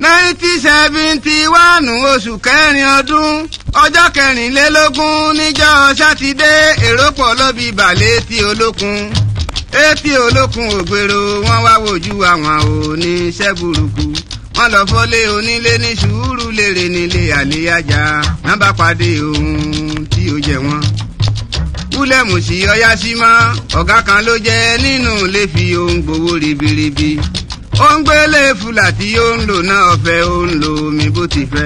nineteen seventy one oṣù kẹrin ọdún ọjọ́ kẹrìnlélógún níjọ́ sátidé èrò pọ̀ lọ́bi balẹ̀ etí olókun etí olókun ògbèrò wọn wá wojú àwọn oníṣẹ́ burúkú wọn lọ fọ́lé onílé ní sùúrù lèrè nílé àléyájà wọn bá pàdé ohun tí ó jẹ wọn. wúlẹ̀mù sí ọyá sí mọ́ ọ̀gá kan ló jẹ́ nínú ilé fi ohun gbowó ribiribi ó ń gbélé fúlà tí ó ń lò náà ọ̀fẹ́ ó ń lo omi bó ti fẹ́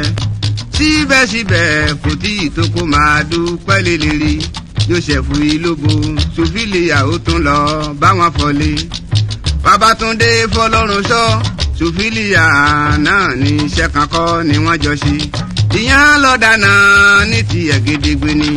síbẹ̀síbẹ̀ kò tí ì tó kó máa dúpẹ́ lélẹ́rí joseph ilobo sùfìlìyà ó tún lọ báwọn fọlé babatunde fọlọ́run sọ sùfìlìyà náà ní iṣẹ́ kan kọ́ ni wọ́n jọ ṣe ìyẹn lọ́dà náà ní tiẹ̀ gédégbé ni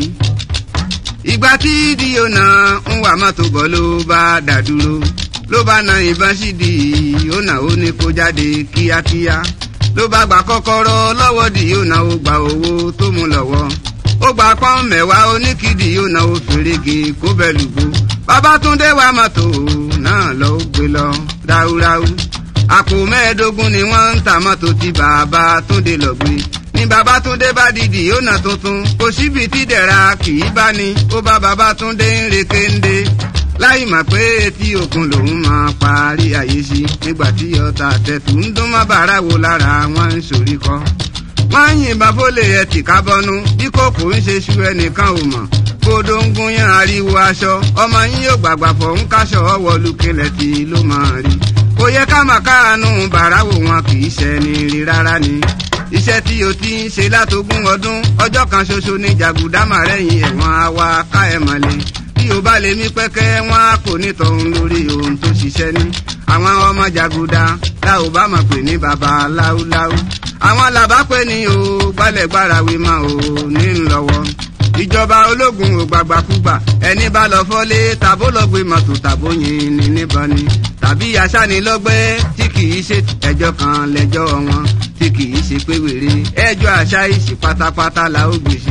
ìgbà tí díònà ń wà mọ́tò bọ́ ló bá dà dúró ló bá na ìbọn sí di ó nà ó ní kó jáde kíákíá ló bá gba kọ́kọ́rọ́ lọ́wọ́ di ó na ó gba owó tó mú lọ́wọ́ ó gba pọ́n mẹ́wàá oníkìdí ó na ó fèrègé kó bẹ́ẹ̀ lùgbó Babátúndé wa mọ́tò náà lọ ó gbé lọ ráúráú àpò mẹ́ẹ̀ẹ́dógún ni wọ́n ń ta mọ́tò tí Babátúndé lọ gbé ní Babátúndé bá dìdì ó nà tuntun kò síbi tí dẹ̀ra kì í bá ní ó bá Babátúndé ń rekéńdé láì mọ̀ pé etí òkun lòun máa parí ayé sí nígbà tí ọta tẹ̀tù ń dún má bàárà wo lára wọn ń sorí kọ́. wọ́n ń yìnbọn fólè ẹtì kábọ́nú bí kòkó ń ṣe ṣu ẹnìkan ò mọ̀ kódó ń gún yán ariwo aṣọ ọmọ yín yóò gbàgbà fọ̀ ń káṣọ ọwọ́ lukilẹ̀ tí ló máa rí. kò yẹ ká máa káàánú bàárà wo wọn kì í ṣẹni rí rárá ni iṣẹ́ tí o ti ń ṣe látogún ọdún ọjọ́ kan ṣoṣo ní jàgùdá màrẹ́yìn ẹ̀wọ̀n àwa ká ẹ̀ mọ̀lẹ́ bí o bá lè mí pẹ́kẹ́ wọn á kò ní tọ̀hún lórí ohun tó ṣiṣẹ́ ní. àwọn ọmọ jàgùdà la ò bá mọ̀ pé ní baba láúláú. àwọn làbá pé ní o gbálẹ̀gbára wí máa ò ní lọ́wọ́. ìjọba ológun ò gbàgbàkúgbà ẹni bá lọ fọ́lé tàbó lọ gbé mọ́tò tàbó yin ní níbọn ni. tàbí aṣánilọ́gbẹ́ tí kì í ṣe ẹjọ́ kan lẹ́jọ́ wọn tí kì í ṣe pé wèrè ẹjọ́ àṣà ìṣì pátápátá la ó gbèsè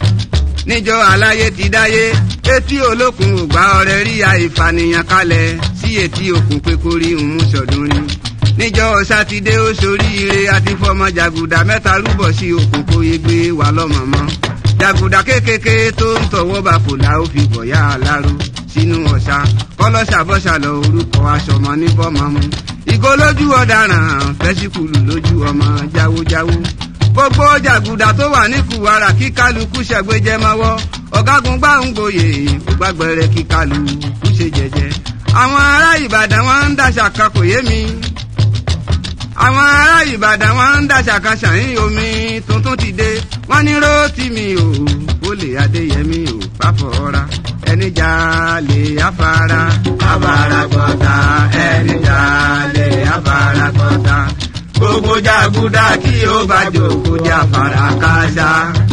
níjọ́ aláyé ti dáyé etí olókun ò gbá ọrẹ rí àìfànìyàn kalẹ̀ sí etí òkun pé kó rí ń mú sọdún rí níjọ́ sátidé ó soríire àti fọmọ jàgùdà mẹ́ta rúbọ sí òkun kó yé gbé wà lọ́mọ̀mọ́ jàgùdà kékèké tó ń tọwọ́ bá fòlà ó fi bọ̀yá aláró sínú ọ̀sà kọ́lọ́ṣàbọ̀ṣà lọ orúkọ aṣọmọ ní bọ́mọ mu ìgò lójú ọ̀daràn fẹ́síkùlù lójú ọmọ jáwójáwó gbogbo jàgùdà tó wà ní kùwàrà kí kálukú ṣẹ̀gbẹ́jẹ́ mọ́wọ́ ọ̀gágun gbàǹgbòye ògbàgbẹ̀rẹ̀ kí kálukú ṣe jẹ́jẹ́. àwọn ará ìbàdàn wọn ń dàṣà kan kò yé mi. àwọn ará ìbàdàn wọn ń dàṣà kan ṣàyìn omi tuntun ti dé wọ́n ní róòtì mi ò ó lè adéyẹmí ò bá fọ́ra ẹni jà lè afárá afárá gbọ́ta ẹni jà lè afárá gbọ́ta gbogbo jàgùdà kí ó bá jòkó jà fara káṣá.